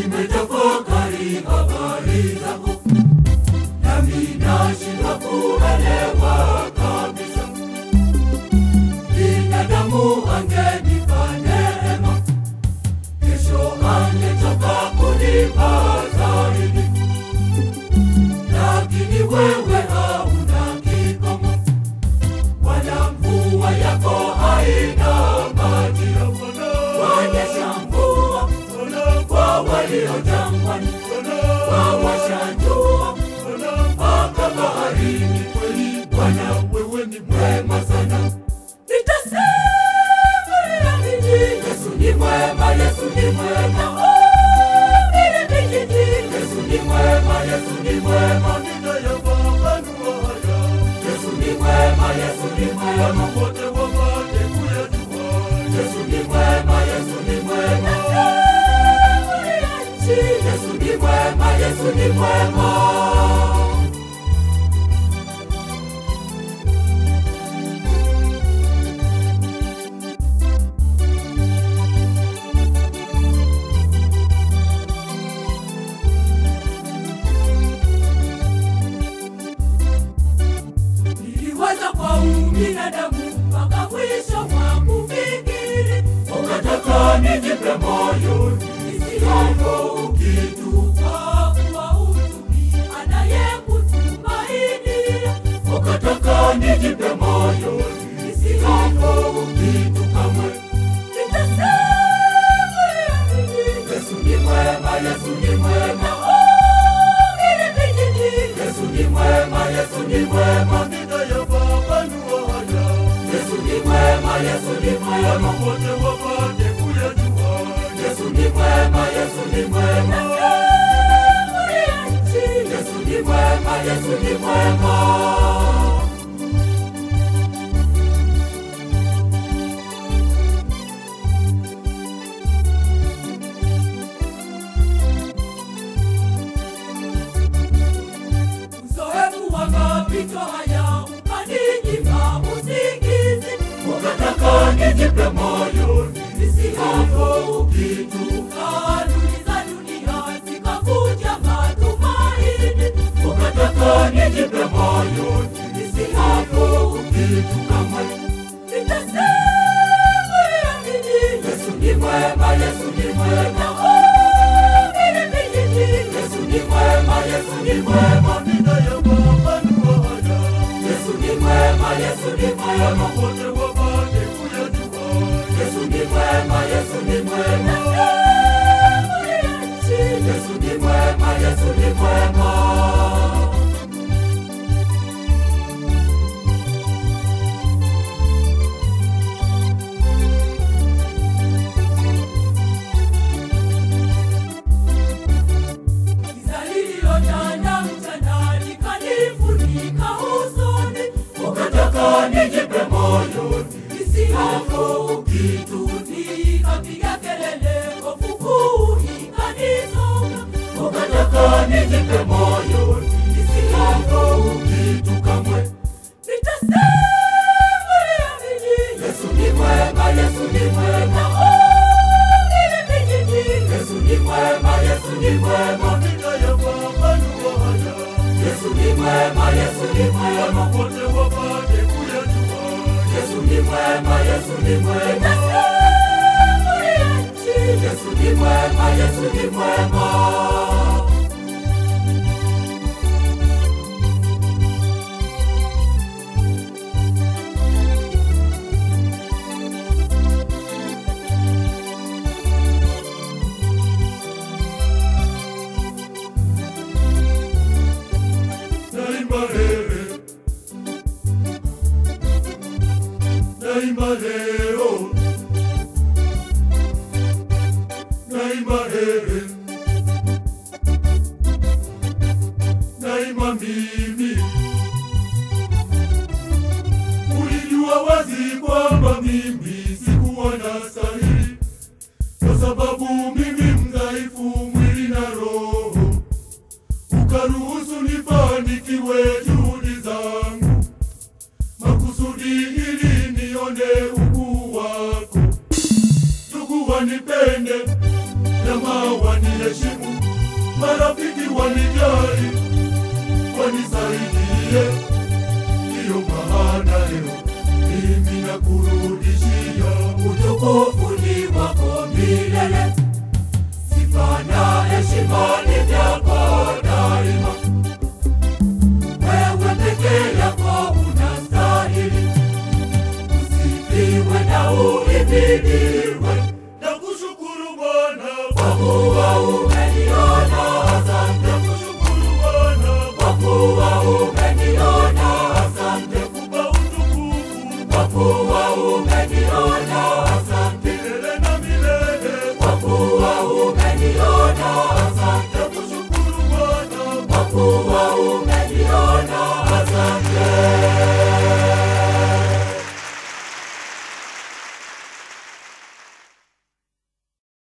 nimetafakari habari zako, nami nashindwa kuelewa kabisa. Binadamu angenipa neema, kesho angetoka kunipa zaidi, lakini wewe hauna kikomo, wala mvua yako haina majira. Wanyesha mvua kwa walio jangwani, wawasha jua mpaka baharini. Kweli Bwana, wewe ni mwema sana. Nitasema nini? Yesu ni mwema, Yesu ni mwema. Oh, vile vijiji. Yesu ni mwema, Yesu ni mwema. Nitayafafanua haya. Yesu ni mwema, Yesu ni mwema. Wote wapate kuyajua. Yesu ni mwema, Yesu ni mwema. Yesu ni mwema, Yesu ni mwema. niliwaza kwa ubinadamu mpaka mwisho wa kufikiri, ukataka nijipe moyo nisihofu kitu, kwa kuwa utumi anayekutumainia. Ukataka nijipe moyo nisihofu kitu kamwe. Nitasema nini? Yesu ni mwema, Yesu ni mwema. Oh, vile vijiji. Yesu ni mwema, Yesu ni mwema. Nitayafafanua haya. Yesu ni mwema, Yesu ni mwema. Wote wapate kuyajua. Yesu ni mwema, Yesu ni mwema. Yesu ni mwema, Yesu ni mwema. Uzoefu wa mapito haya ukaninyima usingizi, ukataka nijipe moyo nisihofu kitu. Kanuni za dunia zikakuja matumaini, ukataka nijipe moyo nisihofu kitu kamwe. Nitasema nini? Yesu ni mwema, Yesu ni mwema. Oh, vile vijiji. Yesu ni mwema, Yesu ni mwema. Nitayafafanua haya. Yesu ni mwema, Yesu ni mwema. Wote wapate kuyajua. Yesu ni mwema, Yesu ni mwema. Yesu ni mwema, Yesu ni mwema. Giza lililotanda mchana likanifunika usoni, ukataka nijipe moyo nisihofu kitu. Nikapiga kelele, hofu kuu ikanisonga, ukataka nijipe moyo nisihofu kitu kamwe. Nitasema nini? Yesu ni mwema, Yesu ni mwema. Oh, vile vijiji. Yesu ni mwema, Yesu ni mwema. Nitayafafanua haya. Yesu ni mwema, Yesu ni mwema. Wote wapate kuyajua. Yesu ni mwema, Yesu ni mwema. Yesu ni mwema, Yesu ni mwema. Naimba hehe, naimba leo, naimba hehe, naimba mimi. Ulijua wazi kwamba mimi sikuwa na stahili, kwa sababu mimi mdhaifu mwili na roho ukaruhusu nifanikiwe juhudi zangu, makusudi ili nione ukuu wako. Ndugu wanipende, jamaa waniheshimu, marafiki wanijali, wanisaidie. Ndiyo maana leo mimi nakurudishia utukufu ni wako milele, sifa na heshima ni vyako daima. Wewe peke yako unastahili usifiwe na uhimidiwe. Nakushukuru Bwana kwa kuwa umeniona, asante. Nakushukuru Bwana kwa kuwa umeniona, asante. Kupa utukufu kwa kuwa umeniona, asante. Milele na milele kwa kuwa umeniona, asante. Nakushukuru Bwana kwa kuwa